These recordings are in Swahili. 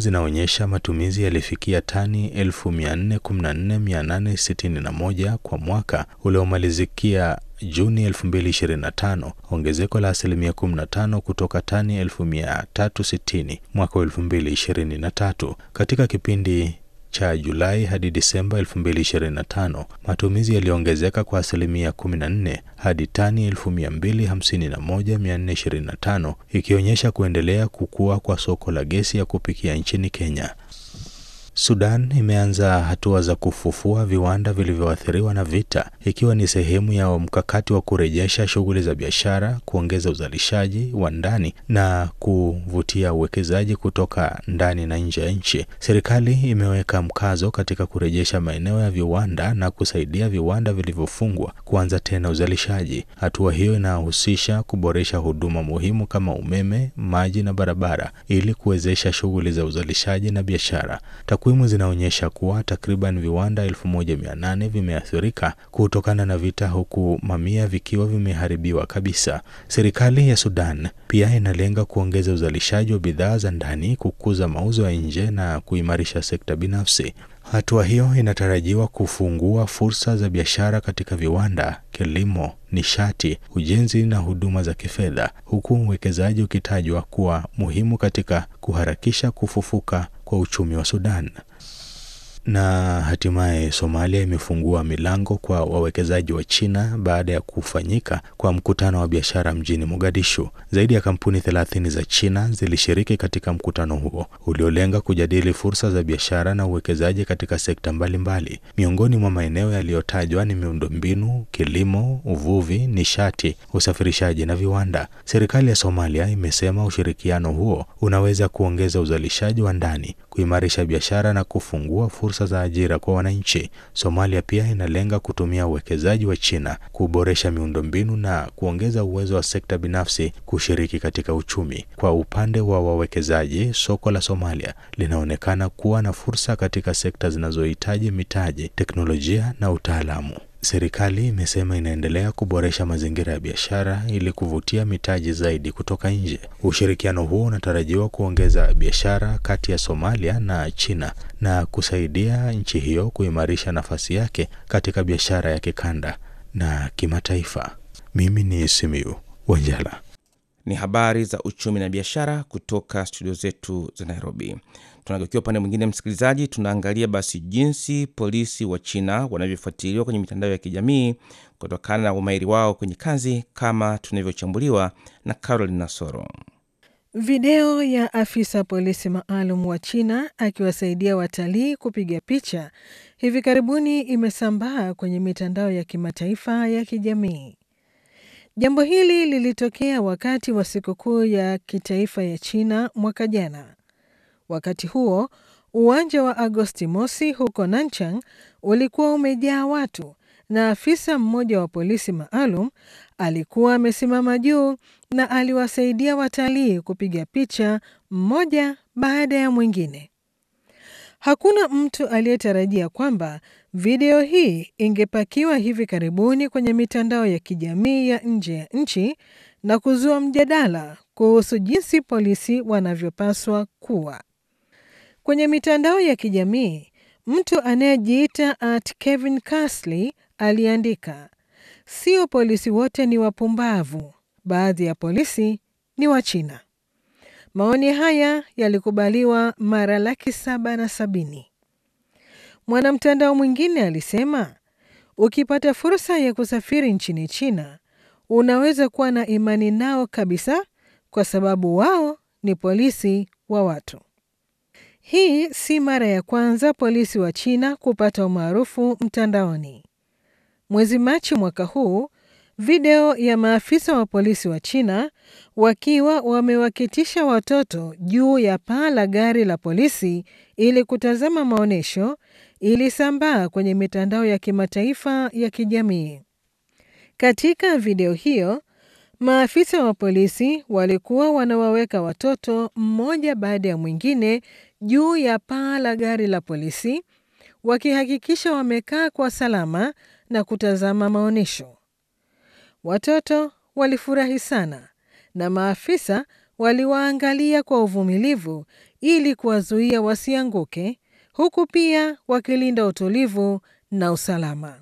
zinaonyesha matumizi yalifikia tani 414,861 kwa mwaka uliomalizikia Juni 2025, ongezeko la asilimia 15 kutoka tani 1360 mwaka 2023. Katika kipindi cha Julai hadi Disemba 2025, matumizi yaliongezeka kwa asilimia 14 hadi tani 251,425, ikionyesha kuendelea kukua kwa soko la gesi ya kupikia nchini Kenya. Sudan imeanza hatua za kufufua viwanda vilivyoathiriwa na vita ikiwa ni sehemu ya mkakati wa kurejesha shughuli za biashara, kuongeza uzalishaji wa ndani na kuvutia uwekezaji kutoka ndani na nje ya nchi. Serikali imeweka mkazo katika kurejesha maeneo ya viwanda na kusaidia viwanda vilivyofungwa kuanza tena uzalishaji. Hatua hiyo inahusisha kuboresha huduma muhimu kama umeme, maji na barabara ili kuwezesha shughuli za uzalishaji na biashara. Takwimu zinaonyesha kuwa takriban viwanda 1800 vimeathirika kutokana na vita huku mamia vikiwa vimeharibiwa kabisa. Serikali ya Sudan pia inalenga kuongeza uzalishaji wa bidhaa za ndani, kukuza mauzo ya nje na kuimarisha sekta binafsi. Hatua hiyo inatarajiwa kufungua fursa za biashara katika viwanda, kilimo, nishati, ujenzi na huduma za kifedha, huku uwekezaji ukitajwa kuwa muhimu katika kuharakisha kufufuka kwa uchumi wa Sudan. Na hatimaye Somalia imefungua milango kwa wawekezaji wa China baada ya kufanyika kwa mkutano wa biashara mjini Mogadishu. Zaidi ya kampuni 30 za China zilishiriki katika mkutano huo uliolenga kujadili fursa za biashara na uwekezaji katika sekta mbalimbali mbali. Miongoni mwa maeneo yaliyotajwa ni miundombinu, kilimo, uvuvi, nishati, usafirishaji na viwanda. Serikali ya Somalia imesema ushirikiano huo unaweza kuongeza uzalishaji wa ndani, kuimarisha biashara na kufungua fursa za ajira kwa wananchi. Somalia pia inalenga kutumia uwekezaji wa China kuboresha miundombinu na kuongeza uwezo wa sekta binafsi kushiriki katika uchumi. Kwa upande wa wawekezaji, soko la Somalia linaonekana kuwa na fursa katika sekta zinazohitaji mitaji, teknolojia na utaalamu. Serikali imesema inaendelea kuboresha mazingira ya biashara ili kuvutia mitaji zaidi kutoka nje. Ushirikiano huo unatarajiwa kuongeza biashara kati ya Somalia na China na kusaidia nchi hiyo kuimarisha nafasi yake katika biashara ya kikanda na kimataifa. Mimi ni Simiu Wanjala. Ni habari za uchumi na biashara kutoka studio zetu za Nairobi. Tunageukia upande mwingine, msikilizaji, tunaangalia basi jinsi polisi wa China wanavyofuatiliwa kwenye mitandao ya kijamii kutokana na umahiri wao kwenye kazi, kama tunavyochambuliwa na Caroline Nasoro. Video ya afisa polisi maalum wa China akiwasaidia watalii kupiga picha hivi karibuni imesambaa kwenye mitandao ya kimataifa ya kijamii. Jambo hili lilitokea wakati wa sikukuu ya kitaifa ya China mwaka jana. Wakati huo uwanja wa Agosti mosi huko Nanchang ulikuwa umejaa watu na afisa mmoja wa polisi maalum alikuwa amesimama juu na aliwasaidia watalii kupiga picha mmoja baada ya mwingine. Hakuna mtu aliyetarajia kwamba video hii ingepakiwa hivi karibuni kwenye mitandao ya kijamii ya nje ya nchi na kuzua mjadala kuhusu jinsi polisi wanavyopaswa kuwa. Kwenye mitandao ya kijamii, mtu anayejiita at Kevin Casley aliandika, sio polisi wote ni wapumbavu, baadhi ya polisi ni wa China. Maoni haya yalikubaliwa mara laki saba na sabini. Mwanamtandao mwingine alisema, ukipata fursa ya kusafiri nchini China, unaweza kuwa na imani nao kabisa, kwa sababu wao ni polisi wa watu. Hii si mara ya kwanza polisi wa China kupata umaarufu mtandaoni. Mwezi Machi mwaka huu, video ya maafisa wa polisi wa China wakiwa wamewaketisha watoto juu ya paa la gari la polisi ili kutazama maonyesho ilisambaa kwenye mitandao ya kimataifa ya kijamii. Katika video hiyo, maafisa wa polisi walikuwa wanawaweka watoto mmoja baada ya mwingine juu ya paa la gari la polisi wakihakikisha wamekaa kwa salama na kutazama maonyesho. Watoto walifurahi sana na maafisa waliwaangalia kwa uvumilivu ili kuwazuia wasianguke, huku pia wakilinda utulivu na usalama.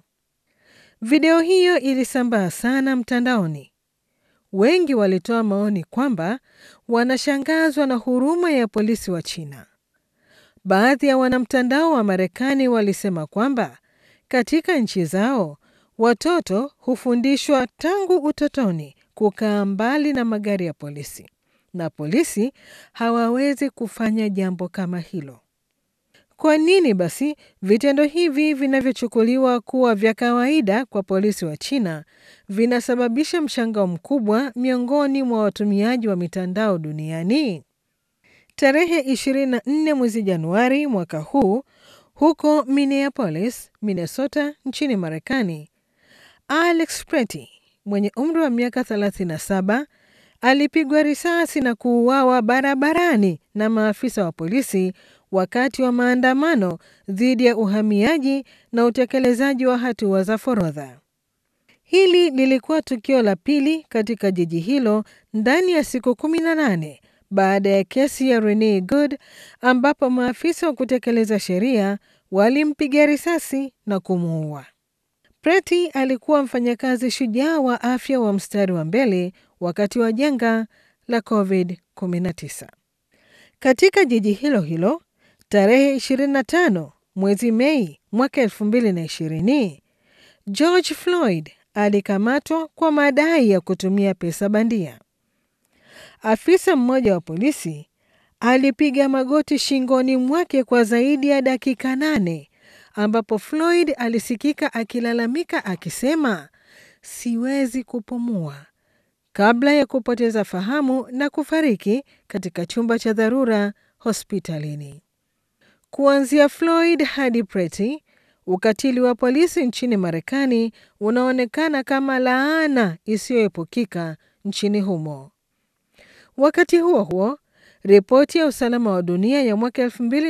Video hiyo ilisambaa sana mtandaoni. Wengi walitoa maoni kwamba wanashangazwa na huruma ya polisi wa China. Baadhi ya wanamtandao wa Marekani walisema kwamba katika nchi zao watoto hufundishwa tangu utotoni kukaa mbali na magari ya polisi na polisi hawawezi kufanya jambo kama hilo. Kwa nini basi vitendo hivi vinavyochukuliwa kuwa vya kawaida kwa polisi wa China vinasababisha mshangao mkubwa miongoni mwa watumiaji wa mitandao duniani? Tarehe 24 mwezi Januari mwaka huu huko Minneapolis, Minnesota nchini Marekani, Alex Preti mwenye umri wa miaka 37 alipigwa risasi na kuuawa barabarani na maafisa wa polisi wakati wa maandamano dhidi ya uhamiaji na utekelezaji wa hatua za forodha. Hili lilikuwa tukio la pili katika jiji hilo ndani ya siku 18 baada ya kesi ya Rene Good ambapo maafisa wa kutekeleza sheria walimpiga risasi na kumuua. Preti alikuwa mfanyakazi shujaa wa afya wa mstari wa mbele wakati wa janga la COVID-19. Katika jiji hilo hilo, tarehe 25 mwezi Mei mwaka 2020, George Floyd alikamatwa kwa madai ya kutumia pesa bandia. Afisa mmoja wa polisi alipiga magoti shingoni mwake kwa zaidi ya dakika nane ambapo Floyd alisikika akilalamika akisema, siwezi kupumua, kabla ya kupoteza fahamu na kufariki katika chumba cha dharura hospitalini. Kuanzia Floyd hadi Preti, ukatili wa polisi nchini Marekani unaonekana kama laana isiyoepukika nchini humo. Wakati huo huo, ripoti ya usalama wa dunia ya mwaka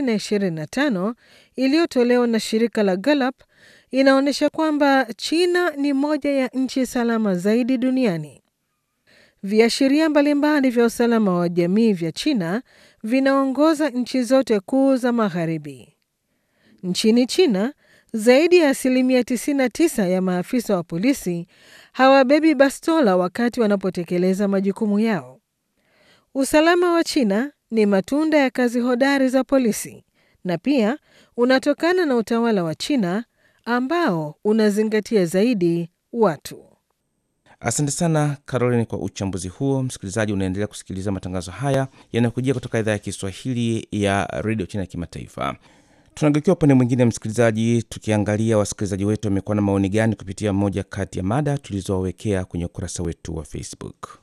2025 iliyotolewa na shirika la Gallup inaonyesha kwamba China ni moja ya nchi salama zaidi duniani. Viashiria mbalimbali vya usalama wa jamii vya China vinaongoza nchi zote kuu za Magharibi. Nchini China, zaidi ya asilimia 99 ya maafisa wa polisi hawabebi bastola wakati wanapotekeleza majukumu yao. Usalama wa China ni matunda ya kazi hodari za polisi na pia unatokana na utawala wa China ambao unazingatia zaidi watu. Asante sana Caroline kwa uchambuzi huo. Msikilizaji, unaendelea kusikiliza matangazo haya yanayokujia kutoka idhaa ya Kiswahili ya redio China ya kimataifa. Tunageukia upande mwingine, msikilizaji, tukiangalia wasikilizaji wetu wamekuwa na maoni gani kupitia moja kati ya mada tulizowawekea kwenye ukurasa wetu wa Facebook.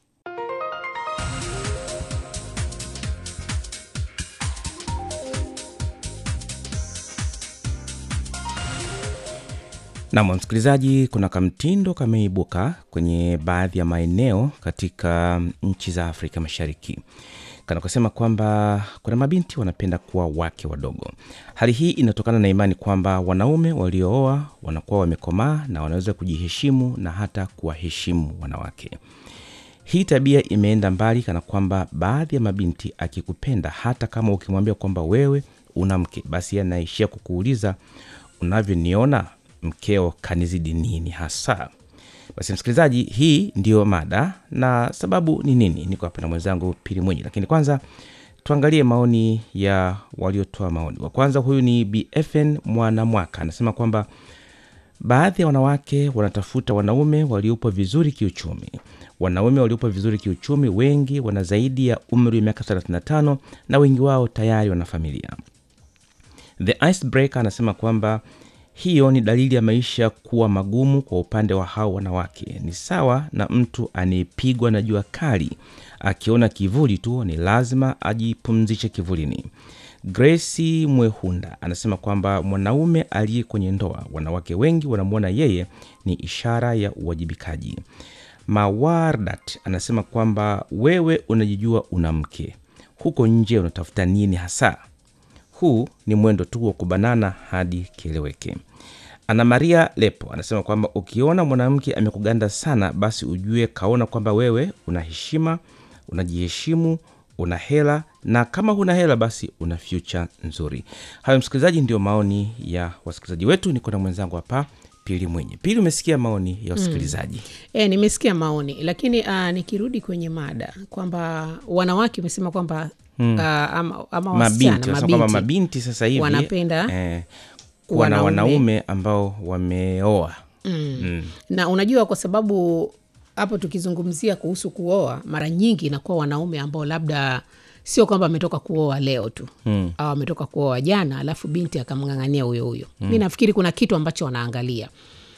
Nam msikilizaji, kuna kamtindo kameibuka kwenye baadhi ya maeneo katika nchi za Afrika Mashariki kana kusema kwamba kuna mabinti wanapenda kuwa wake wadogo. Hali hii inatokana na imani kwamba wanaume waliooa wanakuwa wamekomaa na wanaweza kujiheshimu na hata kuwaheshimu wanawake. Hii tabia imeenda mbali, kana kwamba baadhi ya mabinti akikupenda, hata kama ukimwambia kwamba wewe una mke, basi anaishia kukuuliza unavyoniona mkeo kanizidi nini hasa? Basi msikilizaji, hii ndiyo mada na sababu ni nini. Niko hapa na mwenzangu Pili Mwenyi, lakini kwanza tuangalie maoni ya waliotoa maoni. Wa kwanza huyu ni BFN Mwanamwaka, anasema kwamba baadhi ya wanawake wanatafuta wanaume waliopo vizuri kiuchumi. Wanaume waliopo vizuri kiuchumi wengi wana zaidi ya umri wa miaka 35 na wengi wao tayari wana familia. The Icebreaker anasema kwamba hiyo ni dalili ya maisha kuwa magumu kwa upande wa hao wanawake. Ni sawa na mtu anayepigwa na jua kali, akiona kivuli tu ni lazima ajipumzishe kivulini. Grace Mwehunda anasema kwamba mwanaume aliye kwenye ndoa, wanawake wengi wanamwona yeye ni ishara ya uwajibikaji. Mawardat anasema kwamba wewe unajijua una mke, huko nje unatafuta nini hasa? Huu ni mwendo tu wa kubanana hadi kieleweke. Ana Maria Lepo anasema kwamba ukiona mwanamke amekuganda sana, basi ujue kaona kwamba wewe una heshima, unajiheshimu, una hela na kama huna hela basi una future nzuri hayo msikilizaji ndio maoni ya wasikilizaji wetu niko na mwenzangu hapa pili mwenye pili umesikia maoni ya wasikilizaji E, nimesikia maoni lakini uh, nikirudi kwenye mada kwamba wanawake umesema kwamba mm. uh, ama, ama mabinti wasichana wanasema kwamba mabinti mabinti sasa hivi wanapenda eh, kuwa na wanaume. wanaume ambao wameoa mm. Mm. na unajua kwa sababu hapo tukizungumzia kuhusu kuoa mara nyingi inakuwa wanaume ambao labda sio kwamba ametoka kuoa leo tu mm. au ametoka kuoa jana alafu binti akamng'ang'ania huyo huyo mm. mi nafikiri kuna kitu ambacho wanaangalia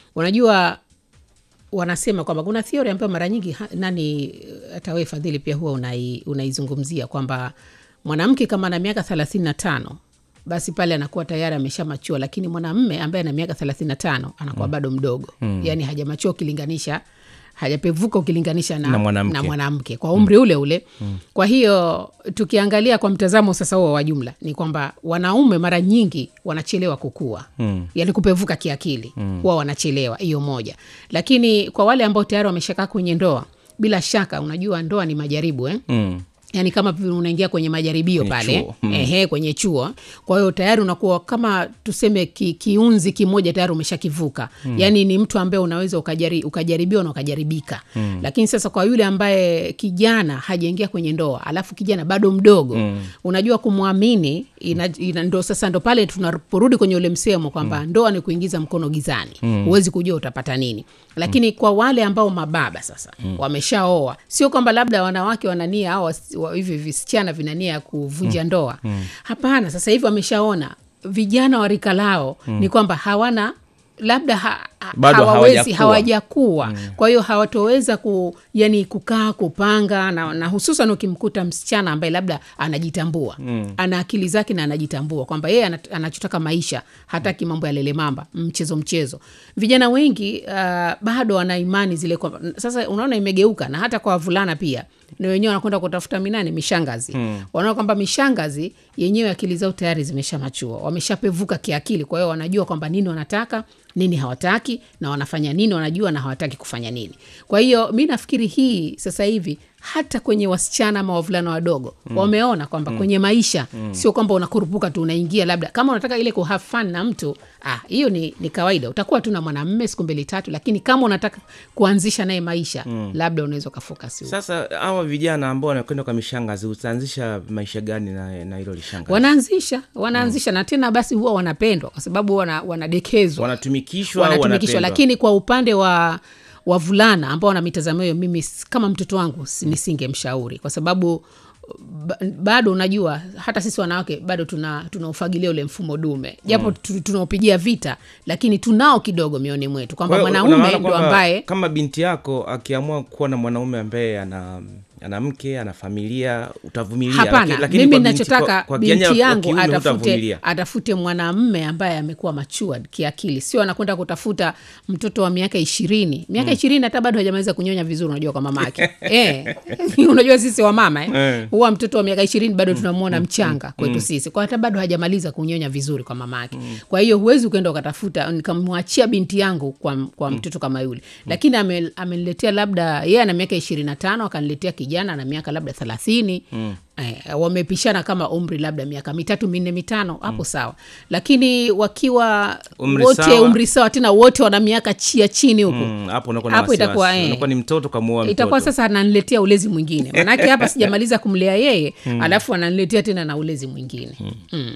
unajua wanasema kwamba kuna theory ambayo mara nyingi ha- nani hata wewe fadhili pia huwa unai, unaizungumzia kwamba mwanamke kama ana miaka thelathini na tano basi pale anakuwa tayari ameshamachua lakini mwanamme ambaye ana miaka thelathini na tano anakuwa mm. bado mdogo mm. yaani hajamachua ukilinganisha hajapevuka ukilinganisha na, Na mwanamke. na mwanamke kwa umri ule ule mm. kwa hiyo tukiangalia kwa mtazamo sasa huo wa jumla ni kwamba wanaume mara nyingi wanachelewa kukua mm. yani kupevuka kiakili mm. huwa wanachelewa hiyo moja lakini kwa wale ambao tayari wameshakaa kwenye ndoa bila shaka unajua ndoa ni majaribu eh? mm. yaani kama vile unaingia kwenye majaribio Kwenye pale chuo. Mm. ehe, kwenye chuo kwa hiyo tayari unakuwa kama tuseme ki, kiunzi kimoja tayari umeshakivuka mm. yaani ni mtu ambaye unaweza ukajari, ukajaribiwa na ukajaribika mm. lakini sasa kwa yule ambaye kijana hajaingia kwenye ndoa alafu kijana bado mdogo mm. unajua kumwamini ina, ina, ndo sasa ndo pale tunaporudi kwenye ule msemo kwamba mm. ndoa ni kuingiza mkono gizani huwezi kujua utapata nini lakini kwa wale ambao mababa sasa mm. wameshaoa sio kwamba labda wanawake wanania au wasi- wa- hivi visichana vinania ya kuvunja ndoa hapana sasa hivi wameshaona vijana wa rika lao ni kwamba hawana labda ha, ha, Bado hawawezi hawajakuwa. hawajakuwa mm. kwa hiyo hawatoweza ku, yani kukaa kupanga na, na hususan ukimkuta msichana ambaye labda anajitambua mm. ana akili zake na anajitambua kwamba yeye ana- anachotaka maisha hataki mambo ya lele mamba mchezo mchezo vijana wengi uh, bado wana imani zile kwamba sasa unaona imegeuka na hata kwa wavulana pia na wenyewe wanakwenda kutafuta minani mishangazi mm. wanaona kwamba mishangazi yenyewe akili zao tayari zimeshamachua wameshapevuka kiakili kwa hiyo wanajua kwamba nini wanataka nini hawataki na wanafanya nini wanajua na hawataki kufanya nini kwa hiyo mi nafikiri hii sasa hivi hata kwenye wasichana ama wavulana wadogo mm. wameona kwamba mm. kwenye maisha mm. sio kwamba unakurupuka tu unaingia labda kama unataka ile kuhave fun na mtu ah, hiyo ni, ni kawaida utakuwa tu na mwanamme siku mbili tatu lakini kama unataka kuanzisha naye maisha mm. labda unaweza ukafokasi huko. sasa hawa vijana ambao wanakwenda kwa mishangazi utaanzisha maisha gani na na hilo lishangazi wanaanzisha wanaanzisha na tena basi huwa wanapendwa kwa sababu wana, wanadekezwa wanatumikishwa au wanatumikishwa wanapendwa? lakini kwa upande wa wavulana ambao wana mitazamo hiyo mimi s- kama mtoto wangu si- nisingemshauri kwa sababu ba- bado unajua hata sisi wanawake bado tuna tunaufagilia ule mfumo dume japo mm. tunaopigia vita lakini tunao kidogo mioni mwetu kwamba Kwa hiyo, mwanaume unaona ndo kwamba ambaye kama binti yako akiamua kuwa na mwanaume ambaye ana ana mke ana familia utavumilia hapana Laki- lakini mimi kwa binti- nachotaka kwa- kwa kijana binti wa yangu kiume atafute, hutavumilia. atafute mwanamme ambaye amekuwa matured kiakili sio anakwenda kutafuta mtoto wa miaka ishirini miaka ishirini hata bado hajamaliza kunyonya vizuri unajua kwa mama yake eh. unajua sisi wa mama eh. Eh. huwa mtoto wa miaka ishirini bado tunamwona mchanga kwetu sisi kwa hata bado hajamaliza kunyonya vizuri kwa mama yake kwa hiyo huwezi ukaenda ukatafuta nikamwachia binti yangu kwa, kwa mtoto kama yule lakini ame- ameniletea labda yeye ana miaka ishirini na tano akaniletea kijana na miaka labda thelathini Eh, wamepishana kama umri labda miaka mitatu minne mitano hapo sawa lakini wakiwa Umri wote sawa. umri sawa tena wote wana miaka chia chini huku Mm, hapo unakuwa na Hapo wasiwasi. itakuwa, eh. unakuwa ni mtoto kamuoa mtoto itakuwa sasa ananiletea ulezi mwingine manake hapa sijamaliza kumlea yeye alafu ananiletea tena na ulezi mwingine mm.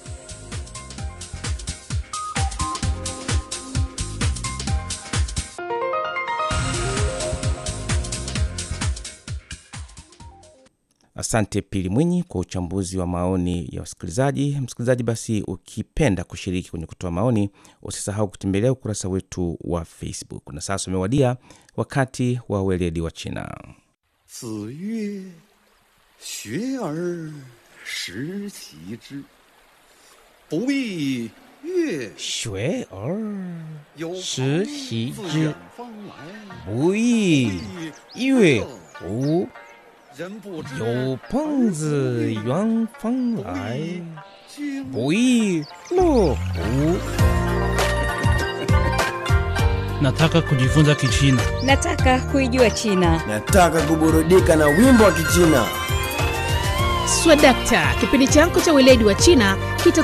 asante pili mwinyi kwa uchambuzi wa maoni ya wasikilizaji msikilizaji basi ukipenda kushiriki kwenye kutoa maoni usisahau kutembelea ukurasa wetu wa facebook na sasa umewadia wakati wa weledi wa china 子曰：“学而时齐之，不亦乐学而有时朋习自之远方来， 不亦乐乎人不知有朋自远方来经不亦乐乎 Nataka kujifunza Kichina. Nataka kuijua China. Nataka kuburudika na wimbo wa Kichina. Swadakta, kipindi chako cha weledi wa China kita